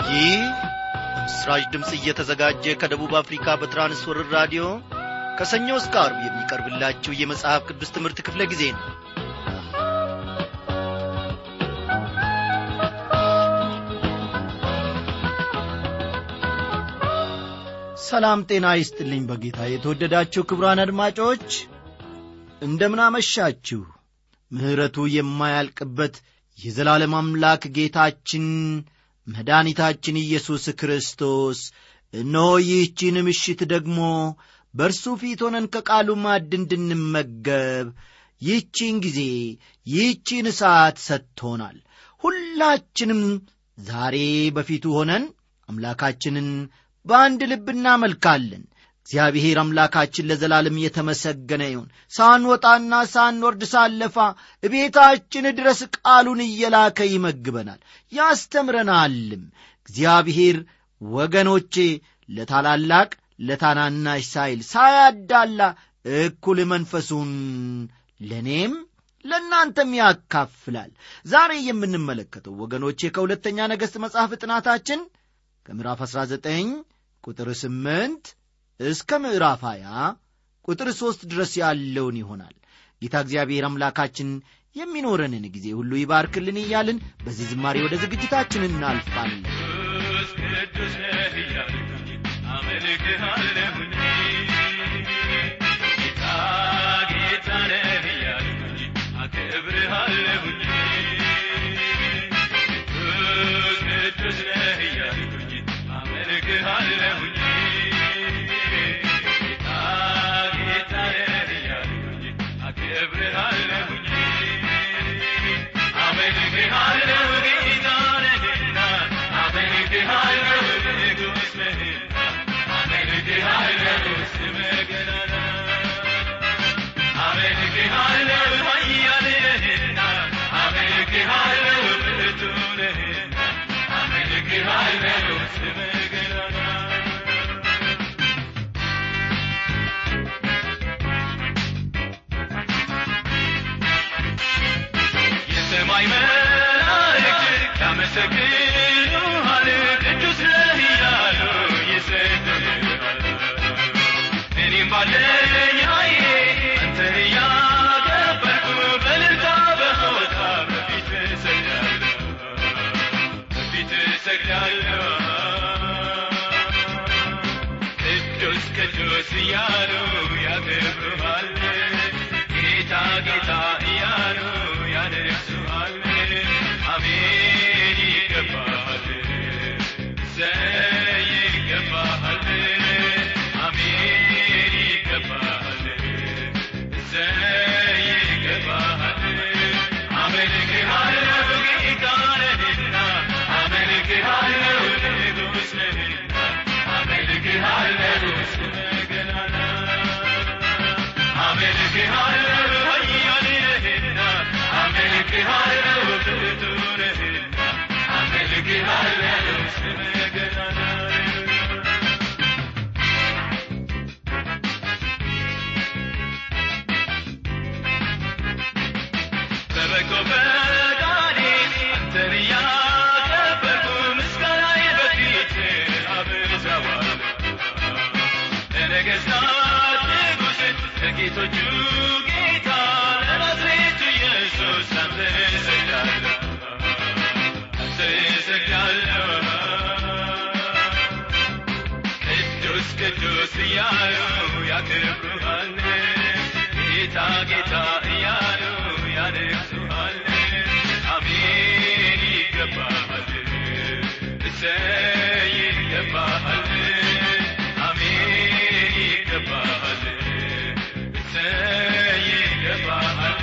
ይህ ምስራች ድምፅ እየተዘጋጀ ከደቡብ አፍሪካ በትራንስወርር ራዲዮ ከሰኞ እስከ አርብ የሚቀርብላችሁ የመጽሐፍ ቅዱስ ትምህርት ክፍለ ጊዜ ነው ሰላም ጤና ይስጥልኝ በጌታ የተወደዳችሁ ክብራን አድማጮች እንደምናመሻችሁ ምሕረቱ የማያልቅበት የዘላለም አምላክ ጌታችን መድኃኒታችን ኢየሱስ ክርስቶስ እነሆ ይህቺን ምሽት ደግሞ በእርሱ ፊት ሆነን ከቃሉ ማዕድ እንድንመገብ ይህቺን ጊዜ ይህቺን ሰዓት ሰጥቶናል ሁላችንም ዛሬ በፊቱ ሆነን አምላካችንን በአንድ ልብ እናመልካለን እግዚአብሔር አምላካችን ለዘላለም የተመሰገነ ይሁን ሳንወጣና ሳንወርድ ሳለፋ እቤታችን ድረስ ቃሉን እየላከ ይመግበናል ያስተምረናልም እግዚአብሔር ወገኖቼ ለታላላቅ ለታናናሽ ሳይል ሳያዳላ እኩል መንፈሱን ለእኔም ለእናንተም ያካፍላል ዛሬ የምንመለከተው ወገኖቼ ከሁለተኛ ነገሥት መጽሐፍ ጥናታችን ከምዕራፍ 19 ቁጥር 8 እስከ ምዕራፍ 20 ቁጥር 3 ድረስ ያለውን ይሆናል ጌታ እግዚአብሔር አምላካችን የሚኖረንን ጊዜ ሁሉ ይባርክልን እያልን በዚህ ዝማሬ ወደ ዝግጅታችን እናልፋለን ቅዱስ ነህ እያልኩኝ አመልክሃለሁኝ ጌታ ጌታ ነህ እያልኩኝ አከብርሃለሁኝ ቅዱስ ቅዱስ ነህ እያልኩኝ አመልክሃለሁኝ ጌታ ጌታ ነህ እያልኩኝ አከብርሃለሁኝ አመልክሃለሁ ጌታ ነህና አመልክሃለሁ ንጉሥ ነህና አመልክሃለሁ ስምህ ገናና አመልክሃለሁ ኃያል ነህና አመልክሃለሁ ብርቱ ነህና አመልክሃለሁ ስምህ ገናና የሰማይ መላእክት ያመሰግኑሃል ቅዱስ ነህ እያሉ ይሰግዱሃል እኔም ባለኝ ኃይሌ አንተን እያከበርኩ በእልልታ በሆታ በፊት እሰግዳለሁ በፊት እሰግዳለሁ ቅዱስ ቅዱስ እያሉ ያከብሩሃል ጌታ ጌታ እያሉ ያነግሱሃል አሜን ይገባሃል ዘይ ይገባሃል አሜን ይገባሃል ዘይ ይገባሃል አመልክሃለሁ ጌታ ነህና አመልክሃለሁ ንጉሥ ነህና አመልክሃለሁ ስምህ ገናና አመልክሃለሁ ኃያል ነህና አመልክሃለሁ ብርቱ ነህና አመልክሃለሁ ስምህ ገናና በበጎ ፈቃዴ አንተን እያከበርኩ ምስጋናዬ በፊትህ አበዛዋለሁ ለነገሥታት ንጉሥ ለጌቶቹ ጌታ ለናዝሬቱ ኢየሱስ አንተ እሰግዳለሁ አንተ እሰግዳለሁ ቅዱስ ቅዱስ እያሉ ያከብሩሃል ጌታ ጌታ እያሉ ያነግሱሃል አሜን ይገባሃል እሰይ ይገባሃል አሜን ይገባሃል እሰይ ይገባሃል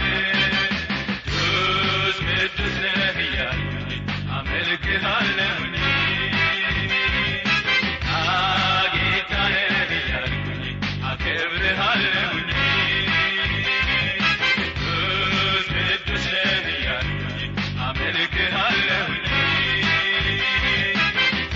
ቅዱስ ቅዱስ ነህ እያልኩኝ አመልክሃለሁኝ ጌታ ነህ እያልኩኝ አከብርሃለሁኝ ቅዱስ ቅዱስ ነህ እያልኩኝ አመልክሃለሁኝ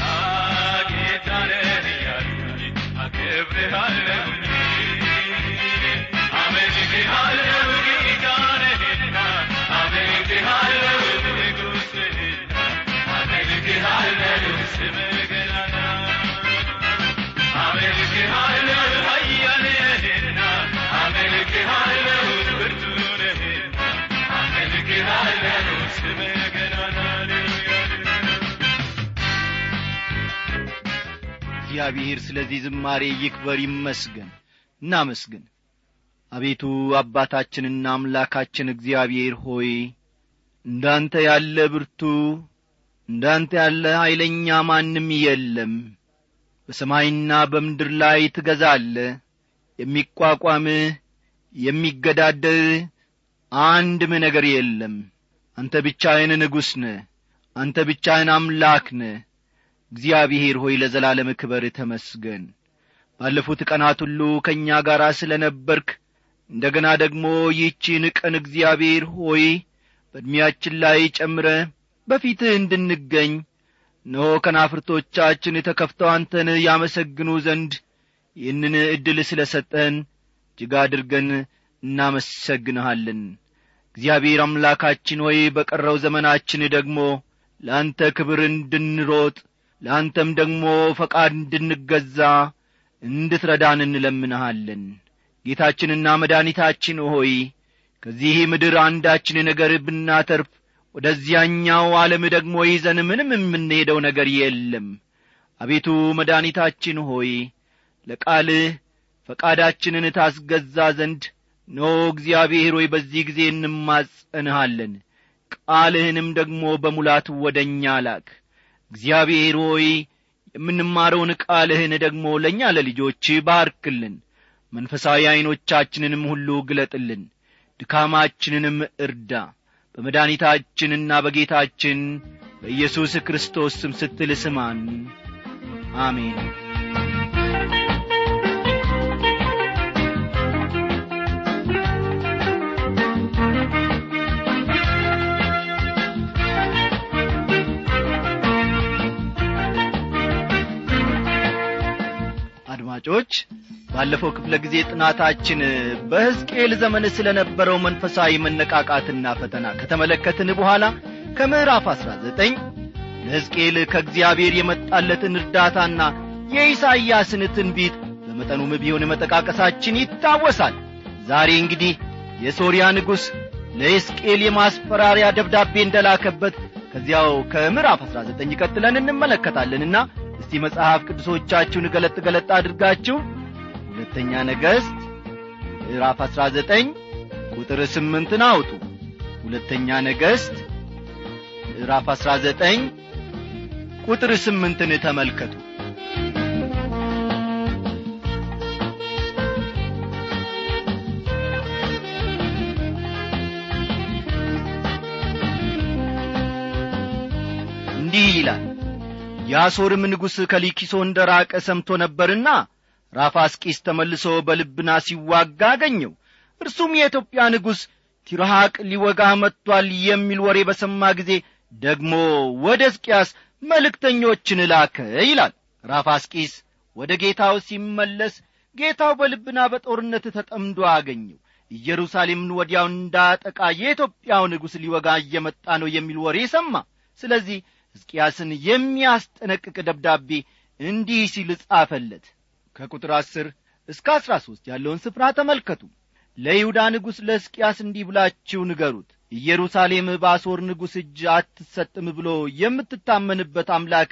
እግዚአብሔር ስለዚህ ዝማሬ ይክበር ይመስገን እናመስግን አቤቱ አባታችንና አምላካችን እግዚአብሔር ሆይ እንዳንተ ያለ ብርቱ እንዳንተ ያለ ኀይለኛ ማንም የለም በሰማይና በምድር ላይ ትገዛለ የሚቋቋምህ የሚገዳደርህ አንድም ነገር የለም አንተ ብቻህን ንጉሥ ነህ አንተ ብቻህን አምላክ ነህ እግዚአብሔር ሆይ ለዘላለም ክበር ተመስገን ባለፉት ቀናት ሁሉ ከእኛ ጋር ስለ ነበርክ እንደ ገና ደግሞ ይህቺን ቀን እግዚአብሔር ሆይ በዕድሜያችን ላይ ጨምረ በፊትህ እንድንገኝ እነሆ ከናፍርቶቻችን ተከፍተው አንተን ያመሰግኑ ዘንድ ይህንን ዕድል ስለ ሰጠን እጅግ አድርገን እናመሰግንሃለን እግዚአብሔር አምላካችን ሆይ በቀረው ዘመናችን ደግሞ ለአንተ ክብር እንድንሮጥ ለአንተም ደግሞ ፈቃድ እንድንገዛ እንድትረዳን እንለምንሃለን ጌታችንና መድኃኒታችን ሆይ ከዚህ ምድር አንዳችን ነገር ብናተርፍ ወደዚያኛው ዓለም ደግሞ ይዘን ምንም የምንሄደው ነገር የለም አቤቱ መድኃኒታችን ሆይ ለቃልህ ፈቃዳችንን ታስገዛ ዘንድ ኖ እግዚአብሔር ሆይ በዚህ ጊዜ እንማጸንሃለን ቃልህንም ደግሞ በሙላት ወደ እኛ ላክ እግዚአብሔር ሆይ የምንማረውን ቃልህን ደግሞ ለእኛ ለልጆች ባርክልን መንፈሳዊ ዐይኖቻችንንም ሁሉ ግለጥልን ድካማችንንም እርዳ በመድኃኒታችንና በጌታችን በኢየሱስ ክርስቶስ ስም ስትል ስማን አሜን አድማጮች ባለፈው ክፍለ ጊዜ ጥናታችን በሕዝቅኤል ዘመን ስለ ነበረው መንፈሳዊ መነቃቃትና ፈተና ከተመለከትን በኋላ ከምዕራፍ አሥራ ዘጠኝ ለሕዝቅኤል ከእግዚአብሔር የመጣለትን እርዳታና የኢሳይያስን ትንቢት በመጠኑም ቢሆን መጠቃቀሳችን ይታወሳል ዛሬ እንግዲህ የሶርያ ንጉሥ ለሕዝቅኤል የማስፈራሪያ ደብዳቤ እንደላከበት ከዚያው ከምዕራፍ አሥራ ዘጠኝ ቀጥለን እንመለከታለንና እስቲ መጽሐፍ ቅዱሶቻችሁን ገለጥ ገለጥ አድርጋችሁ ሁለተኛ ነገሥት ምዕራፍ አሥራ ዘጠኝ ቁጥር ስምንትን አውጡ ሁለተኛ ነገሥት ምዕራፍ አሥራ ዘጠኝ ቁጥር ስምንትን ተመልከቱ እንዲህ ይላል የአሦርም ንጉሥ ከሊኪሶ እንደ ራቀ ሰምቶ ነበርና ራፋስቂስ ተመልሶ በልብና ሲዋጋ አገኘው እርሱም የኢትዮጵያ ንጉሥ ቲርሐቅ ሊወጋህ መጥቶአል የሚል ወሬ በሰማ ጊዜ ደግሞ ወደ ሕዝቅያስ መልእክተኞችን ላከ ይላል ራፋስቂስ ወደ ጌታው ሲመለስ ጌታው በልብና በጦርነት ተጠምዶ አገኘው ኢየሩሳሌምን ወዲያው እንዳጠቃ የኢትዮጵያው ንጉሥ ሊወጋ እየመጣ ነው የሚል ወሬ ሰማ ስለዚህ ሕዝቅያስን የሚያስጠነቅቅ ደብዳቤ እንዲህ ሲል ጻፈለት ከቁጥር አስር እስከ አሥራ ሦስት ያለውን ስፍራ ተመልከቱ ለይሁዳ ንጉሥ ለሕዝቅያስ እንዲህ ብላችሁ ንገሩት ኢየሩሳሌም በአሦር ንጉሥ እጅ አትሰጥም ብሎ የምትታመንበት አምላክ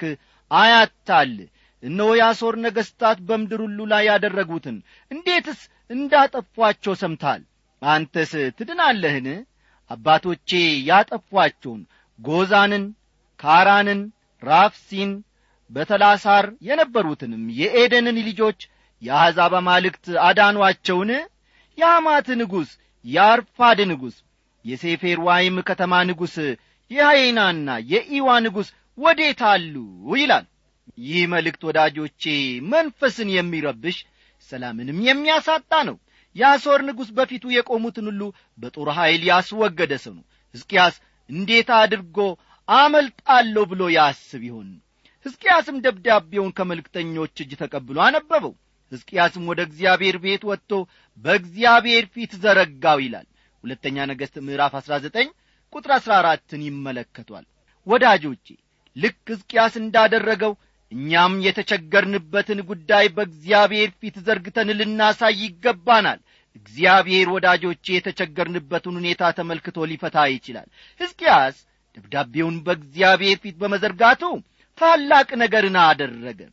አያታል እነሆ የአሦር ነገሥታት በምድር ሁሉ ላይ ያደረጉትን እንዴትስ እንዳጠፏቸው ሰምታል አንተስ ትድናለህን አባቶቼ ያጠፏቸውን ጎዛንን ካራንን ራፍሲን በተላሳር የነበሩትንም የኤደንን ልጆች የአሕዛብ አማልክት አዳኗቸውን የሐማት ንጉሥ የአርፋድ ንጉሥ የሴፌር ዋይም ከተማ ንጉሥ የሐይናና የኢዋ ንጉሥ ወዴት አሉ ይላል ይህ መልእክት ወዳጆቼ መንፈስን የሚረብሽ ሰላምንም የሚያሳጣ ነው የአሦር ንጉሥ በፊቱ የቆሙትን ሁሉ በጦር ኀይል ያስወገደ ሰው ነው ሕዝቅያስ እንዴት አድርጎ አመልጣለሁ ብሎ ያስብ ይሆን ሕዝቅያስም ደብዳቤውን ከመልእክተኞች እጅ ተቀብሎ አነበበው ሕዝቅያስም ወደ እግዚአብሔር ቤት ወጥቶ በእግዚአብሔር ፊት ዘረጋው ይላል ሁለተኛ ነገሥት ምዕራፍ አሥራ ዘጠኝ ቁጥር አሥራ አራትን ይመለከቷል ወዳጆቼ ልክ ሕዝቅያስ እንዳደረገው እኛም የተቸገርንበትን ጉዳይ በእግዚአብሔር ፊት ዘርግተን ልናሳይ ይገባናል እግዚአብሔር ወዳጆቼ የተቸገርንበትን ሁኔታ ተመልክቶ ሊፈታ ይችላል ሕዝቅያስ ደብዳቤውን በእግዚአብሔር ፊት በመዘርጋቱ ታላቅ ነገርን አደረገ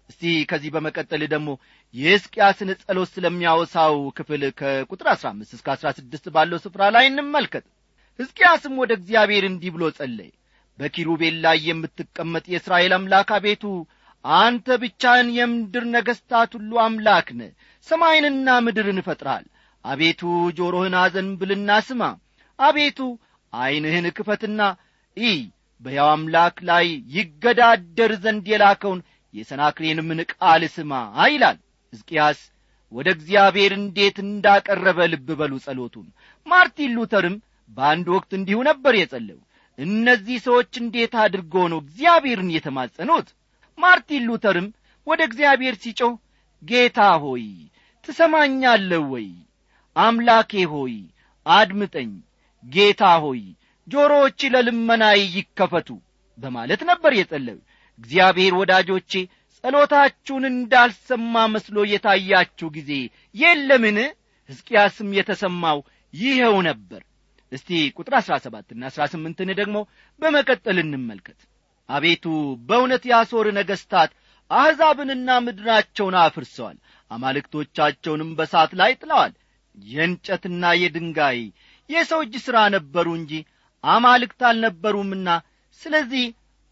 እስቲ ከዚህ በመቀጠል ደግሞ የሕዝቅያስን ጸሎት ስለሚያወሳው ክፍል ከቁጥር አሥራ አምስት እስከ አሥራ ስድስት ባለው ስፍራ ላይ እንመልከት ሕዝቅያስም ወደ እግዚአብሔር እንዲህ ብሎ ጸለየ በኪሩቤል ላይ የምትቀመጥ የእስራኤል አምላክ አቤቱ አንተ ብቻህን የምድር ነገሥታት ሁሉ አምላክ ነ ሰማይንና ምድርን እፈጥረሃል አቤቱ ጆሮህን አዘንብልና ስማ አቤቱ ዐይንህን ክፈትና ኢ በያው አምላክ ላይ ይገዳደር ዘንድ የላከውን የሰናክሬንም ቃል ስማ ይላል ሕዝቅያስ ወደ እግዚአብሔር እንዴት እንዳቀረበ ልብ በሉ ጸሎቱን ማርቲን ሉተርም በአንድ ወቅት እንዲሁ ነበር የጸለው እነዚህ ሰዎች እንዴት አድርጎ ነው እግዚአብሔርን የተማጸኑት ማርቲን ሉተርም ወደ እግዚአብሔር ሲጮህ ጌታ ሆይ ትሰማኛለህ ወይ አምላኬ ሆይ አድምጠኝ ጌታ ሆይ ጆሮዎች ለልመናይ ይከፈቱ በማለት ነበር የጸለዩ እግዚአብሔር ወዳጆቼ ጸሎታችሁን እንዳልሰማ መስሎ የታያችሁ ጊዜ የለምን ሕዝቅያስም የተሰማው ይኸው ነበር እስቲ ቁጥር አሥራ ሰባትና አሥራ ስምንትን ደግሞ በመቀጠል እንመልከት አቤቱ በእውነት የአሦር ነገሥታት አሕዛብንና ምድራቸውን አፍርሰዋል አማልክቶቻቸውንም በሳት ላይ ጥለዋል የእንጨትና የድንጋይ የሰው እጅ ሥራ ነበሩ እንጂ አማልክት አልነበሩምና ስለዚህ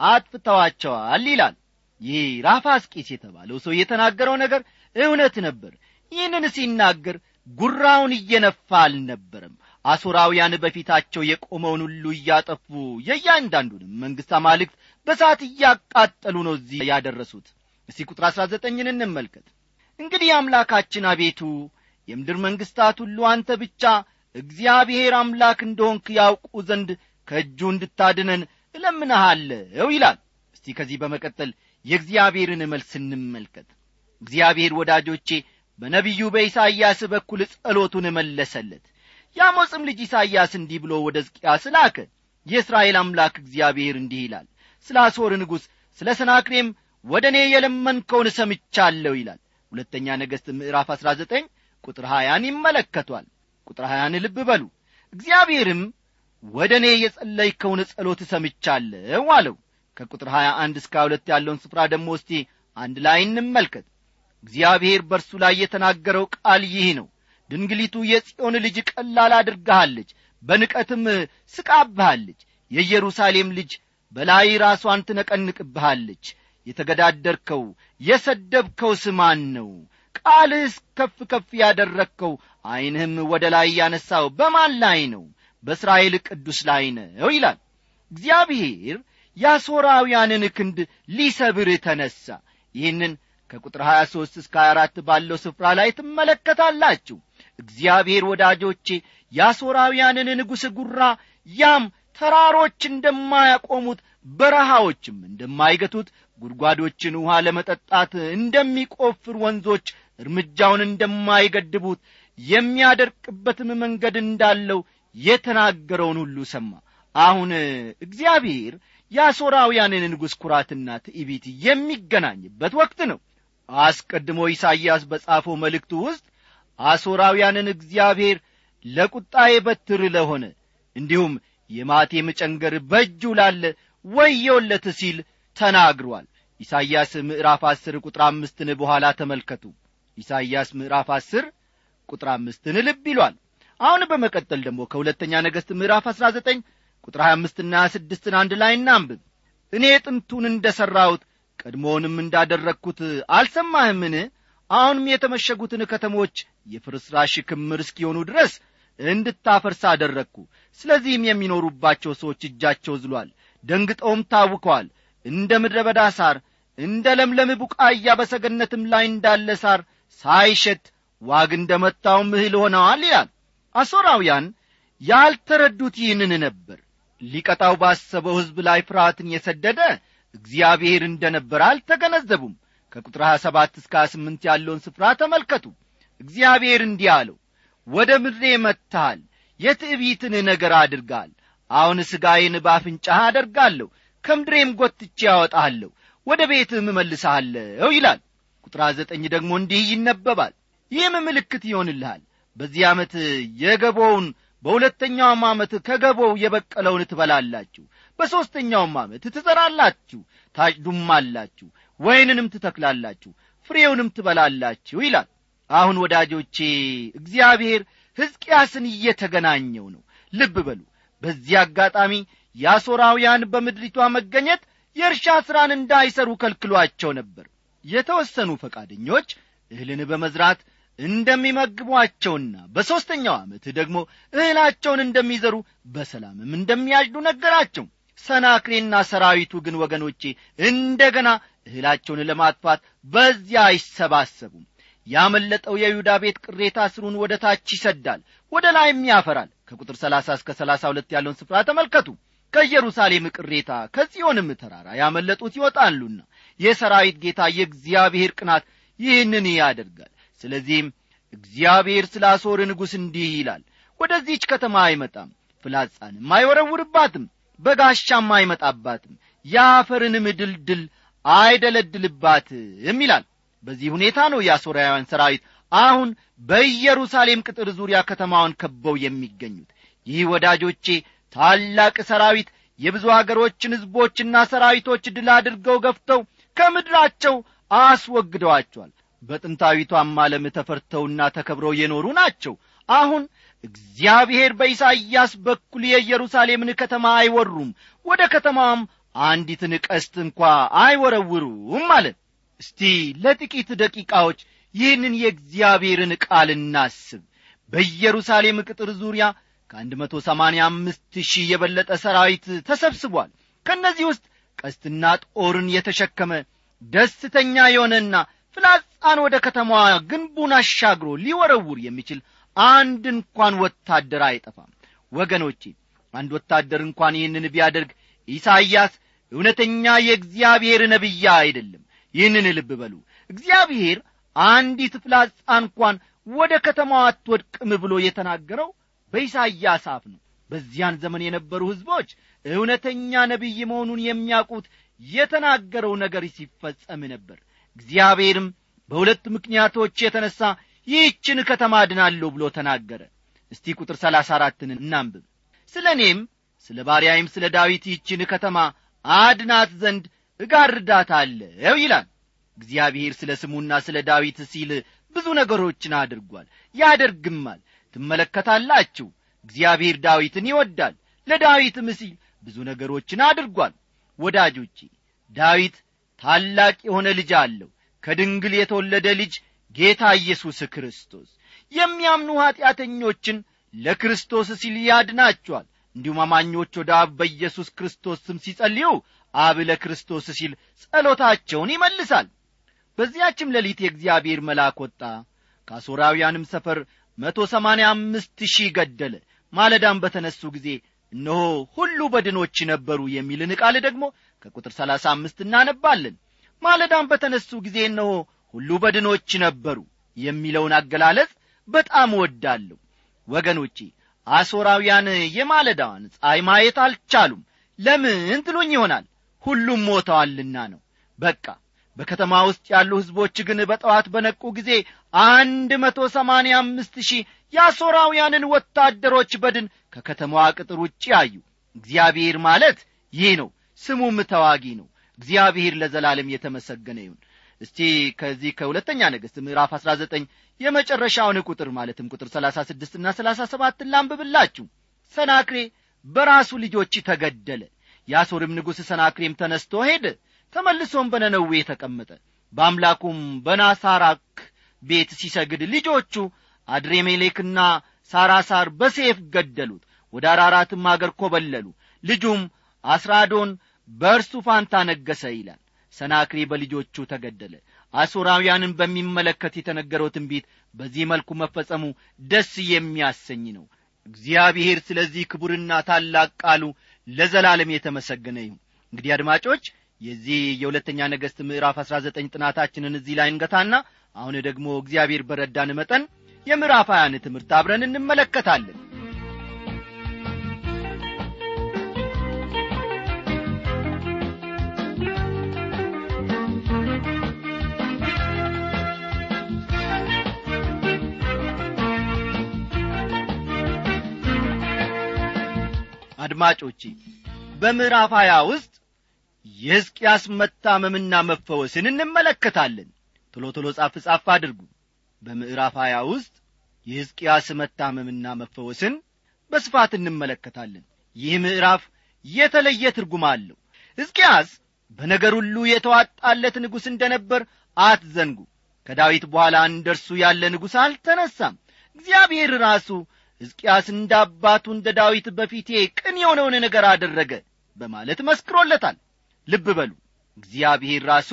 አጥፍተዋቸዋል ይላል ይህ ራፋስቂስ የተባለው ሰው የተናገረው ነገር እውነት ነበር ይህንን ሲናገር ጉራውን እየነፋ አልነበረም አሦራውያን በፊታቸው የቆመውን ሁሉ እያጠፉ የእያንዳንዱንም መንግሥት አማልክት በሳት እያቃጠሉ ነው እዚህ ያደረሱት እስቲ ቁጥር አሥራ ዘጠኝን እንመልከት እንግዲህ አምላካችን አቤቱ የምድር መንግሥታት ሁሉ አንተ ብቻ እግዚአብሔር አምላክ እንደሆንክ ያውቁ ዘንድ ከእጁ እንድታድነን እለምንሃለው ይላል እስቲ ከዚህ በመቀጠል የእግዚአብሔርን መልስ እንመልከት እግዚአብሔር ወዳጆቼ በነቢዩ በኢሳይያስ በኩል ጸሎቱን መለሰለት የአሞጽም ልጅ ኢሳይያስ እንዲህ ብሎ ወደ ሕዝቅያስ ላከ የእስራኤል አምላክ እግዚአብሔር እንዲህ ይላል ስለ አሦር ንጉሥ ስለ ሰናክሬም ወደ እኔ የለመንከውን ሰምቻለሁ ይላል ሁለተኛ ነገሥት ምዕራፍ አሥራ ዘጠኝ ቁጥር ሀያን ይመለከቷል ቁጥር ሀያን ልብ በሉ እግዚአብሔርም ወደ እኔ የጸለይከውን ጸሎት ሰምቻለሁ አለው ከቁጥር ሀያ አንድ እስከ ሁለት ያለውን ስፍራ ደግሞ እስቲ አንድ ላይ እንመልከት እግዚአብሔር በእርሱ ላይ የተናገረው ቃል ይህ ነው ድንግሊቱ የጽዮን ልጅ ቀላል አድርጋሃለች በንቀትም ስቃብሃለች የኢየሩሳሌም ልጅ በላይ ራሷን ትነቀንቅብሃለች የተገዳደርከው የሰደብከው ስማን ነው ቃልህስ ከፍ ከፍ ያደረግከው ዐይንህም ወደ ላይ ያነሳው በማን ላይ ነው በእስራኤል ቅዱስ ላይ ነው ይላል እግዚአብሔር የአሦራውያንን ክንድ ሊሰብር ተነሣ ይህንን ከቁጥር 23 እስከ 24 ባለው ስፍራ ላይ ትመለከታላችሁ እግዚአብሔር ወዳጆቼ የአሦራውያንን ንጉሥ ጉራ ያም ተራሮች እንደማያቆሙት በረሃዎችም እንደማይገቱት ጉድጓዶችን ውሃ ለመጠጣት እንደሚቆፍር ወንዞች እርምጃውን እንደማይገድቡት የሚያደርቅበትም መንገድ እንዳለው የተናገረውን ሁሉ ሰማ አሁን እግዚአብሔር የአሦራውያንን ንጉሥ ኩራትና ትዕቢት የሚገናኝበት ወቅት ነው አስቀድሞ ኢሳይያስ በጻፈው መልእክቱ ውስጥ አሦራውያንን እግዚአብሔር ለቁጣዬ በትር ለሆነ እንዲሁም የማቴም ጨንገር በእጁ ላለ ወየውለት ሲል ተናግሯል ኢሳይያስ ምዕራፍ አስር ቁጥር አምስትን በኋላ ተመልከቱ ኢሳይያስ ምዕራፍ አስር ቁጥር አምስትን ልብ ይሏል አሁን በመቀጠል ደግሞ ከሁለተኛ ነገሥት ምዕራፍ አሥራ ዘጠኝ ቁጥር ሀያ አምስትና ሀያ ስድስትን አንድ ላይ እናንብብ እኔ ጥንቱን እንደ ሠራሁት ቀድሞውንም እንዳደረግሁት አልሰማህምን አሁንም የተመሸጉትን ከተሞች የፍርስራሽ ክምር እስኪሆኑ ድረስ እንድታፈርስ አደረግኩ ስለዚህም የሚኖሩባቸው ሰዎች እጃቸው ዝሏል ደንግጠውም ታውከዋል እንደ ምድረ በዳ ሳር እንደ ለምለም ቡቃያ በሰገነትም ላይ እንዳለ ሳር ሳይሸት ዋግ እንደ መታውም እህል ሆነዋል ይላል አሦራውያን ያልተረዱት ይህንን ነበር ሊቀጣው ባሰበው ሕዝብ ላይ ፍርሃትን የሰደደ እግዚአብሔር እንደ ነበር አልተገነዘቡም ከቁጥር 27 እስከ 28 ያለውን ስፍራ ተመልከቱ እግዚአብሔር እንዲህ አለው ወደ ምድሬ መጥተሃል የትዕቢትን ነገር አድርጋል አሁን ሥጋዬን ባፍንጫህ አደርጋለሁ ከምድሬም ጐትቼ ያወጣለሁ ወደ ቤትህም እመልስሃለሁ ይላል ቁጥር ዘጠኝ ደግሞ እንዲህ ይነበባል ይህም ምልክት ይሆንልሃል በዚህ ዓመት የገቦውን በሁለተኛውም ዓመት ከገቦው የበቀለውን ትበላላችሁ በሦስተኛውም ዓመት ትዘራላችሁ ታጭዱማላችሁ ወይንንም ትተክላላችሁ ፍሬውንም ትበላላችሁ ይላል አሁን ወዳጆቼ እግዚአብሔር ሕዝቅያስን እየተገናኘው ነው ልብ በሉ በዚህ አጋጣሚ የአሦራውያን በምድሪቷ መገኘት የእርሻ ሥራን እንዳይሰሩ ከልክሏቸው ነበር የተወሰኑ ፈቃደኞች እህልን በመዝራት እንደሚመግቧቸውና በሦስተኛው ዓመት ደግሞ እህላቸውን እንደሚዘሩ በሰላምም እንደሚያጭዱ ነገራቸው ሰናክሬና ሰራዊቱ ግን ወገኖቼ እንደገና እህላቸውን ለማጥፋት በዚያ አይሰባሰቡም ያመለጠው የይሁዳ ቤት ቅሬታ ስሩን ወደ ታች ይሰዳል ወደ ላይም ያፈራል ከቁጥር 30 እስከ 32 ያለውን ስፍራ ተመልከቱ ከኢየሩሳሌም ቅሬታ ከጽዮንም ተራራ ያመለጡት ይወጣሉና የሰራዊት ጌታ የእግዚአብሔር ቅናት ይህንን ያደርጋል ስለዚህም እግዚአብሔር ስለ አሦር ንጉሥ እንዲህ ይላል ወደዚህች ከተማ አይመጣም ፍላጻንም አይወረውርባትም በጋሻም አይመጣባትም የአፈርንም ድልድል አይደለድልባትም ይላል በዚህ ሁኔታ ነው የአሦራውያን ሰራዊት አሁን በኢየሩሳሌም ቅጥር ዙሪያ ከተማውን ከበው የሚገኙት ይህ ወዳጆቼ ታላቅ ሰራዊት የብዙ አገሮችን ሕዝቦችና ሰራዊቶች ድል አድርገው ገፍተው ከምድራቸው አስወግደዋቸዋል በጥንታዊቷም ዓለም ተፈርተውና ተከብረው የኖሩ ናቸው አሁን እግዚአብሔር በኢሳይያስ በኩል የኢየሩሳሌምን ከተማ አይወሩም ወደ ከተማም አንዲትን ቀስት እንኳ አይወረውሩም አለ እስቲ ለጥቂት ደቂቃዎች ይህንን የእግዚአብሔርን ቃል እናስብ በኢየሩሳሌም ቅጥር ዙሪያ ከአንድ መቶ ሰማንያ አምስት ሺህ የበለጠ ሰራዊት ተሰብስቧል ከእነዚህ ውስጥ ቀስትና ጦርን የተሸከመ ደስተኛ የሆነና ፍላጻን ወደ ከተማዋ ግንቡን አሻግሮ ሊወረውር የሚችል አንድ እንኳን ወታደር አይጠፋም ወገኖቼ አንድ ወታደር እንኳን ይህንን ቢያደርግ ኢሳይያስ እውነተኛ የእግዚአብሔር ነቢያ አይደለም ይህንን ልብ በሉ እግዚአብሔር አንዲት ፍላጻ እንኳን ወደ ከተማዋ አትወድቅም ብሎ የተናገረው በኢሳይያስ አፍ ነው በዚያን ዘመን የነበሩ ሕዝቦች እውነተኛ ነቢይ መሆኑን የሚያውቁት የተናገረው ነገር ሲፈጸም ነበር እግዚአብሔርም በሁለት ምክንያቶች የተነሣ ይህችን ከተማ አድናለሁ ብሎ ተናገረ እስቲ ቁጥር ሰላሳ አራትን እናንብብ ስለ እኔም ስለ ባሪያይም ስለ ዳዊት ይህችን ከተማ አድናት ዘንድ እጋርዳታለሁ ይላል እግዚአብሔር ስለ ስሙና ስለ ዳዊት ሲል ብዙ ነገሮችን አድርጓል ያደርግማል ትመለከታላችሁ እግዚአብሔር ዳዊትን ይወዳል ለዳዊትም ሲል ብዙ ነገሮችን አድርጓል ወዳጆቼ ዳዊት ታላቅ የሆነ ልጅ አለው ከድንግል የተወለደ ልጅ ጌታ ኢየሱስ ክርስቶስ የሚያምኑ ኀጢአተኞችን ለክርስቶስ ሲል ያድናቸዋል እንዲሁም አማኞች ወደ አብ በኢየሱስ ክርስቶስ ስም ሲጸልዩ አብ ለክርስቶስ ሲል ጸሎታቸውን ይመልሳል በዚያችም ሌሊት የእግዚአብሔር መልአክ ወጣ ከአሦራውያንም ሰፈር መቶ ሰማንያ አምስት ሺህ ገደለ ማለዳም በተነሱ ጊዜ እነሆ ሁሉ በድኖች ነበሩ የሚልን ቃል ደግሞ ከቁጥር ሰላሳ አምስት እናነባለን ማለዳም በተነሱ ጊዜ እነሆ ሁሉ በድኖች ነበሩ የሚለውን አገላለጽ በጣም እወዳለሁ ወገኖቼ አሦራውያን የማለዳዋን ፀሐይ ማየት አልቻሉም ለምን ትሉኝ ይሆናል ሁሉም ሞተዋልና ነው በቃ በከተማ ውስጥ ያሉ ሕዝቦች ግን በጠዋት በነቁ ጊዜ አንድ መቶ ሰማንያ አምስት ሺህ የአሦራውያንን ወታደሮች በድን ከከተማዋ ቅጥር ውጭ አዩ እግዚአብሔር ማለት ይህ ነው ስሙም ተዋጊ ነው እግዚአብሔር ለዘላለም የተመሰገነ ይሁን እስቲ ከዚህ ከሁለተኛ ነገሥት ምዕራፍ አሥራ ዘጠኝ የመጨረሻውን ቁጥር ማለትም ቁጥር ሰላሳ ስድስትና ሰላሳ ሰባትን ላንብብላችሁ ሰናክሬ በራሱ ልጆች ተገደለ የአሦርም ንጉሥ ሰናክሬም ተነስቶ ሄደ ተመልሶም በነነዌ ተቀመጠ በአምላኩም በናሳራክ ቤት ሲሰግድ ልጆቹ አድሬሜሌክና ሳራሳር በሴፍ ገደሉት ወደ አራራትም አገር ኮበለሉ ልጁም አስራዶን በእርሱ ፋንታ ነገሰ ይላል ሰናክሬ በልጆቹ ተገደለ አሦራውያንን በሚመለከት የተነገረው ትንቢት በዚህ መልኩ መፈጸሙ ደስ የሚያሰኝ ነው እግዚአብሔር ስለዚህ ክቡርና ታላቅ ቃሉ ለዘላለም የተመሰገነ ይሁን እንግዲህ አድማጮች የዚህ የሁለተኛ ነገሥት ምዕራፍ አሥራ ዘጠኝ ጥናታችንን እዚህ ላይ እንገታና አሁን ደግሞ እግዚአብሔር በረዳን መጠን የምዕራፍ ሀያን ትምህርት አብረን እንመለከታለን አድማጮቼ በምዕራፍ ሀያ ውስጥ የሕዝቅያስ መታመምና መፈወስን እንመለከታለን ቶሎ ቶሎ ጻፍ ጻፍ አድርጉ በምዕራፍ ሀያ ውስጥ የሕዝቅያስ መታመምና መፈወስን በስፋት እንመለከታለን ይህ ምዕራፍ የተለየ ትርጉም አለው ሕዝቅያስ በነገር ሁሉ የተዋጣለት ንጉሥ እንደ ነበር አትዘንጉ ከዳዊት በኋላ እንደ እርሱ ያለ ንጉሥ አልተነሳም እግዚአብሔር ራሱ ሕዝቅያስ እንደ አባቱ እንደ ዳዊት በፊቴ ቅን የሆነውን ነገር አደረገ በማለት መስክሮለታል ልብ በሉ እግዚአብሔር ራሱ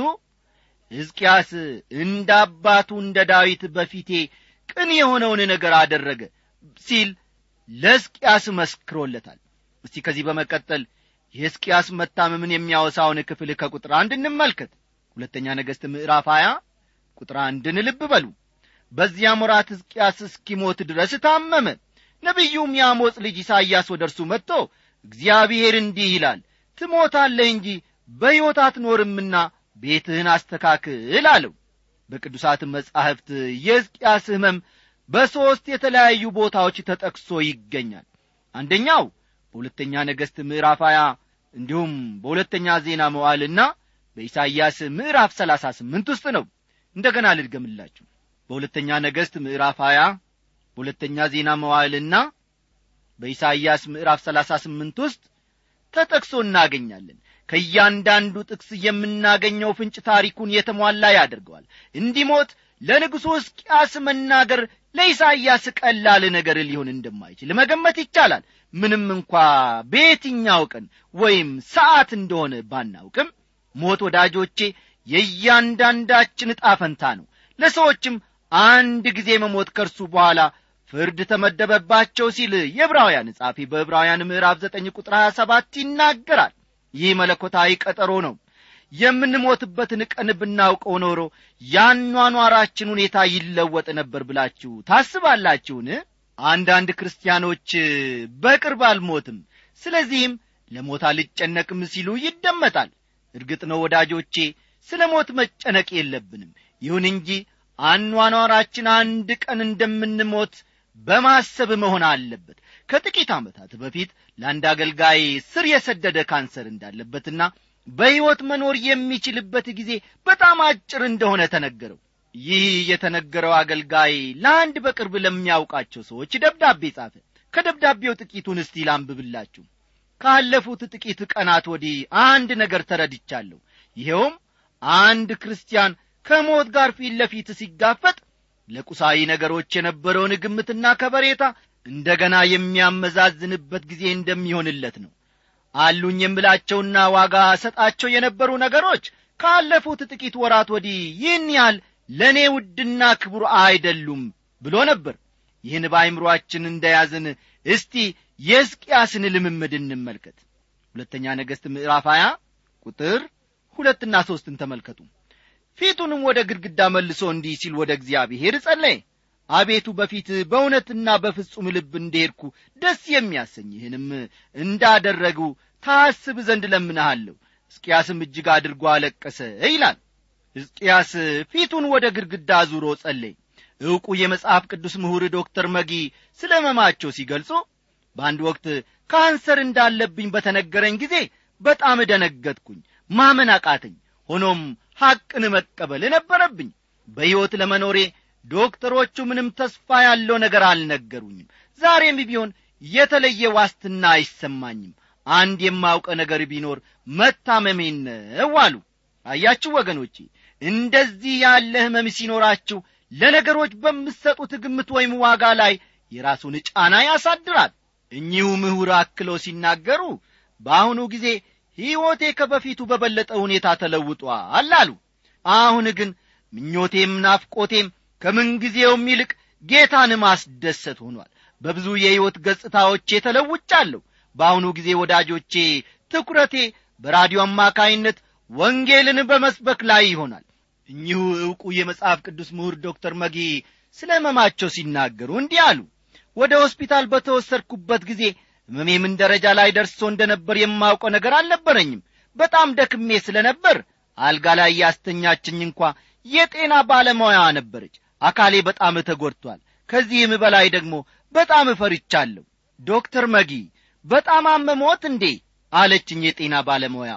ሕዝቅያስ እንደ አባቱ እንደ ዳዊት በፊቴ ቅን የሆነውን ነገር አደረገ ሲል ለሕዝቅያስ መስክሮለታል እስቲ ከዚህ በመቀጠል የሕዝቅያስ መታመምን የሚያወሳውን ክፍል ከቁጥር አንድ እንመልከት ሁለተኛ ነገሥት ምዕራፍ ሀያ ቁጥር አንድን ልብ በሉ በዚያም ወራት ሕዝቅያስ እስኪሞት ድረስ ታመመ ነቢዩም የአሞጽ ልጅ ኢሳይያስ ወደ እርሱ መጥቶ እግዚአብሔር እንዲህ ይላል ትሞታለህ እንጂ በሕይወት አትኖርምና ቤትህን አስተካክል አለው በቅዱሳት መጻሕፍት የሕዝቅያስ ሕመም በሦስት የተለያዩ ቦታዎች ተጠቅሶ ይገኛል አንደኛው በሁለተኛ ነገሥት ምዕራፍ 20 እንዲሁም በሁለተኛ ዜና መዋልና በኢሳይያስ ምዕራፍ 38 ውስጥ ነው እንደገና ልድገምላችሁ በሁለተኛ ነገሥት ምዕራፍ 20 በሁለተኛ ዜና መዋዕልና በኢሳይያስ ምዕራፍ 38 ውስጥ ተጠቅሶ እናገኛለን ከእያንዳንዱ ጥቅስ የምናገኘው ፍንጭ ታሪኩን የተሟላ ያደርገዋል እንዲሞት ለንጉሡ ሕዝቅያስ መናገር ለኢሳይያስ ቀላል ነገር ሊሆን እንደማይችል መገመት ይቻላል ምንም እንኳ በየትኛው ቀን ወይም ሰዓት እንደሆነ ባናውቅም ሞት ወዳጆቼ የእያንዳንዳችን ዕጣ ፈንታ ነው ለሰዎችም አንድ ጊዜ መሞት ከእርሱ በኋላ ፍርድ ተመደበባቸው ሲል የዕብራውያን ጻፊ በዕብራውያን ምዕራፍ ዘጠኝ ቁጥር ሀያ ሰባት ይናገራል ይህ መለኮታዊ ቀጠሮ ነው የምንሞትበትን ቀን ብናውቀው ኖሮ ያኗኗራችን ሁኔታ ይለወጥ ነበር ብላችሁ ታስባላችሁን አንዳንድ ክርስቲያኖች በቅርብ አልሞትም ስለዚህም ለሞት አልጨነቅም ሲሉ ይደመጣል እርግጥ ነው ወዳጆቼ ስለ ሞት መጨነቅ የለብንም ይሁን እንጂ አኗኗራችን አንድ ቀን እንደምንሞት በማሰብ መሆን አለበት ከጥቂት ዓመታት በፊት ለአንድ አገልጋይ ስር የሰደደ ካንሰር እንዳለበትና በሕይወት መኖር የሚችልበት ጊዜ በጣም አጭር እንደሆነ ተነገረው ይህ የተነገረው አገልጋይ ለአንድ በቅርብ ለሚያውቃቸው ሰዎች ደብዳቤ ጻፈ ከደብዳቤው ጥቂቱን እስቲ ላንብብላችሁ ካለፉት ጥቂት ቀናት ወዲህ አንድ ነገር ተረድቻለሁ ይኸውም አንድ ክርስቲያን ከሞት ጋር ፊት ለፊት ሲጋፈጥ ለቁሳዊ ነገሮች የነበረውን ግምትና ከበሬታ እንደገና የሚያመዛዝንበት ጊዜ እንደሚሆንለት ነው አሉኝ የምላቸውና ዋጋ ሰጣቸው የነበሩ ነገሮች ካለፉት ጥቂት ወራት ወዲህ ይህን ያህል ለእኔ ውድና ክቡር አይደሉም ብሎ ነበር ይህን በአይምሮአችን እንደያዝን እስቲ የሕዝቅያስን ልምምድ እንመልከት ሁለተኛ ነገሥት ምዕራፍ 20 ቁጥር ሁለትና ሦስትን ተመልከቱ ፊቱንም ወደ ግድግዳ መልሶ እንዲህ ሲል ወደ እግዚአብሔር ጸለየ አቤቱ በፊት በእውነትና በፍጹም ልብ እንደሄድኩ ደስ የሚያሰኝህንም እንዳደረጉ ታስብ ዘንድ ለምንሃለሁ ሕዝቅያስም እጅግ አድርጎ አለቀሰ ይላል ሕዝቅያስ ፊቱን ወደ ግድግዳ ዙሮ ጸለይ ዕውቁ የመጽሐፍ ቅዱስ ምሁር ዶክተር መጊ ስለ መማቸው ሲገልጹ በአንድ ወቅት ካንሰር እንዳለብኝ በተነገረኝ ጊዜ በጣም ደነገጥኩኝ ማመን አቃተኝ ሆኖም ሐቅን መቀበል ነበረብኝ በሕይወት ለመኖሬ ዶክተሮቹ ምንም ተስፋ ያለው ነገር አልነገሩኝም ዛሬም ቢሆን የተለየ ዋስትና አይሰማኝም አንድ የማውቀ ነገር ቢኖር መታመሜን ነው አሉ አያችሁ ወገኖቼ እንደዚህ ያለ ህመም ሲኖራችሁ ለነገሮች በምትሰጡት ግምት ወይም ዋጋ ላይ የራሱን ጫና ያሳድራል እኚሁ ምሁር አክለው ሲናገሩ በአሁኑ ጊዜ ሕይወቴ ከበፊቱ በበለጠ ሁኔታ ተለውጧል አሉ አሁን ግን ምኞቴም ናፍቆቴም ከምንጊዜውም ይልቅ ጌታን ማስደሰት ሆኗል በብዙ የሕይወት ገጽታዎቼ ተለውጫለሁ በአሁኑ ጊዜ ወዳጆቼ ትኩረቴ በራዲዮ አማካይነት ወንጌልን በመስበክ ላይ ይሆናል እኚሁ ዕውቁ የመጽሐፍ ቅዱስ ምሁር ዶክተር መጊ ስለ ህመማቸው ሲናገሩ እንዲህ አሉ ወደ ሆስፒታል በተወሰድኩበት ጊዜ ህመሜ ምን ደረጃ ላይ ደርሶ እንደ ነበር የማውቀው ነገር አልነበረኝም በጣም ደክሜ ስለ ነበር አልጋ ላይ ያስተኛችኝ እንኳ የጤና ባለሙያ ነበረች አካሌ በጣም ተጐድቷል ከዚህም በላይ ደግሞ በጣም እፈርቻለሁ ዶክተር መጊ በጣም አመሞት እንዴ አለችኝ የጤና ባለሙያ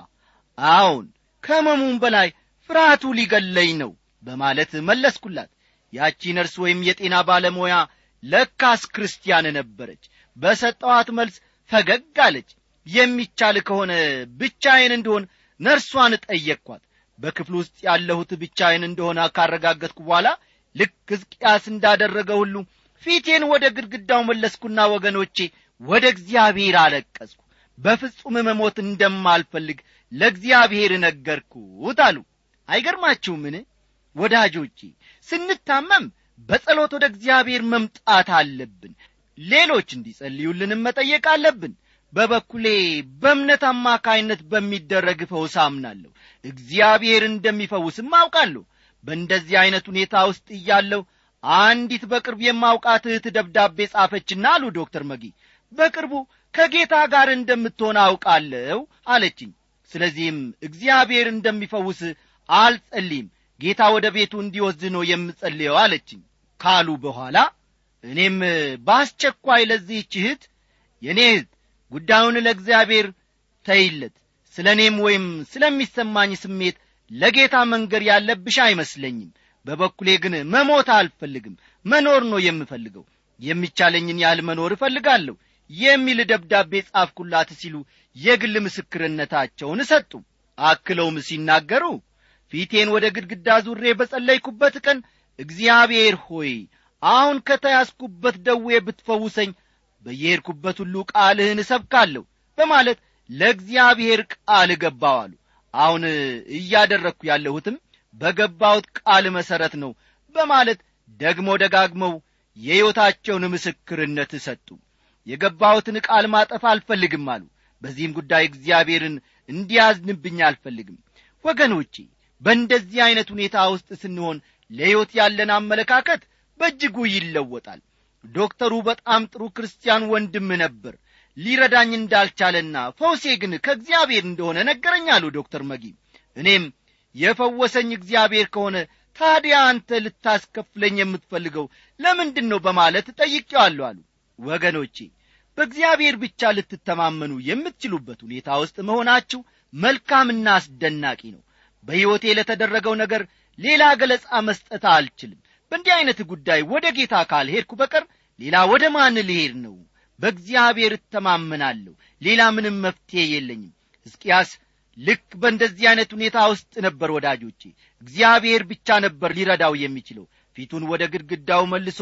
አዎን ከመሙም በላይ ፍርሃቱ ሊገለኝ ነው በማለት መለስኩላት ያቺ ነርስ ወይም የጤና ባለሙያ ለካስ ክርስቲያን ነበረች በሰጠዋት መልስ ፈገግ አለች የሚቻል ከሆነ ብቻዬን እንደሆን ነርሷን ጠየቅኳት በክፍል ውስጥ ያለሁት ብቻዬን እንደሆነ ካረጋገጥኩ በኋላ ልክ ሕዝቅያስ እንዳደረገ ሁሉ ፊቴን ወደ ግድግዳው መለስኩና ወገኖቼ ወደ እግዚአብሔር አለቀስኩ በፍጹም መሞት እንደማልፈልግ ለእግዚአብሔር ነገርኩት አሉ አይገርማችሁምን ወዳጆቼ ስንታመም በጸሎት ወደ እግዚአብሔር መምጣት አለብን ሌሎች እንዲጸልዩልንም መጠየቅ አለብን በበኩሌ በእምነት አማካይነት በሚደረግ ፈውስ አምናለሁ እግዚአብሔር እንደሚፈውስም አውቃለሁ በእንደዚህ ዐይነት ሁኔታ ውስጥ እያለሁ አንዲት በቅርብ የማውቃት እህት ደብዳቤ ጻፈችና አሉ ዶክተር መጊ በቅርቡ ከጌታ ጋር እንደምትሆን አውቃለሁ አለችኝ ስለዚህም እግዚአብሔር እንደሚፈውስ አልጸልይም ጌታ ወደ ቤቱ እንዲወስድ ነው የምጸልየው አለችኝ ካሉ በኋላ እኔም በአስቸኳይ ለዚህች እህት የእኔ እህት ጉዳዩን ለእግዚአብሔር ተይለት ስለ እኔም ወይም ስለሚሰማኝ ስሜት ለጌታ መንገር ያለብሽ አይመስለኝም በበኩሌ ግን መሞት አልፈልግም መኖር ነው የምፈልገው የሚቻለኝን ያህል መኖር እፈልጋለሁ የሚል ደብዳቤ ጻፍኩላት ሲሉ የግል ምስክርነታቸውን ሰጡ አክለውም ሲናገሩ ፊቴን ወደ ግድግዳ ዙሬ በጸለይኩበት ቀን እግዚአብሔር ሆይ አሁን ከተያዝኩበት ደዌ ብትፈውሰኝ በየሄድኩበት ሁሉ ቃልህን እሰብካለሁ በማለት ለእግዚአብሔር ቃል ገባው አሉ አሁን እያደረግኩ ያለሁትም በገባሁት ቃል መሠረት ነው በማለት ደግሞ ደጋግመው የሕይወታቸውን ምስክርነት ሰጡ የገባሁትን ቃል ማጠፍ አልፈልግም አሉ በዚህም ጉዳይ እግዚአብሔርን እንዲያዝንብኝ አልፈልግም ወገኖቼ በእንደዚህ ዐይነት ሁኔታ ውስጥ ስንሆን ለሕይወት ያለን አመለካከት በእጅጉ ይለወጣል ዶክተሩ በጣም ጥሩ ክርስቲያን ወንድም ነበር ሊረዳኝ እንዳልቻለና ፈውሴ ግን ከእግዚአብሔር እንደሆነ ነገረኝ አሉ ዶክተር መጊ እኔም የፈወሰኝ እግዚአብሔር ከሆነ ታዲያ አንተ ልታስከፍለኝ የምትፈልገው ለምንድን ነው በማለት ጠይቄዋለሁ አሉ ወገኖቼ በእግዚአብሔር ብቻ ልትተማመኑ የምትችሉበት ሁኔታ ውስጥ መሆናችሁ መልካምና አስደናቂ ነው በሕይወቴ ለተደረገው ነገር ሌላ ገለጻ መስጠት አልችልም በእንዲህ ዐይነት ጉዳይ ወደ ጌታ ካልሄድኩ በቀር ሌላ ወደ ማን ልሄድ ነው በእግዚአብሔር እተማመናለሁ ሌላ ምንም መፍትሔ የለኝም ሕዝቅያስ ልክ በእንደዚህ ዐይነት ሁኔታ ውስጥ ነበር ወዳጆቼ እግዚአብሔር ብቻ ነበር ሊረዳው የሚችለው ፊቱን ወደ ግድግዳው መልሶ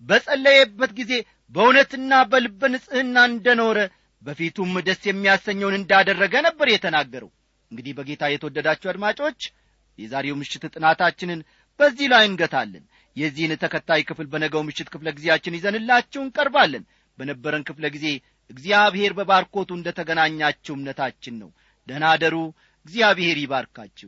በጸለየበት ጊዜ በእውነትና በልበ ንጽሕና እንደኖረ በፊቱም ደስ የሚያሰኘውን እንዳደረገ ነበር የተናገረው እንግዲህ በጌታ የተወደዳችሁ አድማጮች የዛሬው ምሽት ጥናታችንን በዚህ ላይ እንገታለን የዚህን ተከታይ ክፍል በነገው ምሽት ክፍለ ጊዜያችን ይዘንላችሁ እንቀርባለን በነበረን ክፍለ ጊዜ እግዚአብሔር በባርኮቱ እንደ ተገናኛችሁ እምነታችን ነው ደናደሩ እግዚአብሔር ይባርካችሁ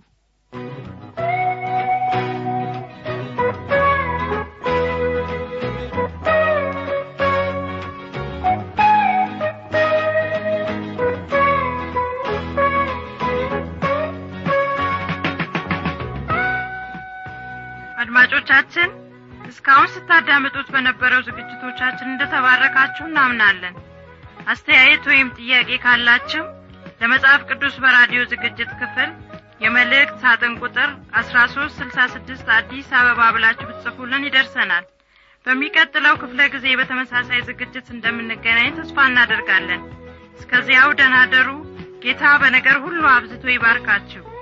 አድማጮቻችን እስካሁን ስታዳምጡት በነበረው ዝግጅቶቻችን እንደተባረካችሁ እናምናለን አስተያየት ወይም ጥያቄ ካላችሁ ለመጽሐፍ ቅዱስ በራዲዮ ዝግጅት ክፍል የመልእክት ሳጥን ቁጥር አስራ ሶስት ስልሳ ስድስት አዲስ አበባ ብላችሁ ብትጽፉልን ይደርሰናል በሚቀጥለው ክፍለ ጊዜ በተመሳሳይ ዝግጅት እንደምንገናኝ ተስፋ እናደርጋለን እስከዚያው ደናደሩ ጌታ በነገር ሁሉ አብዝቶ ይባርካችሁ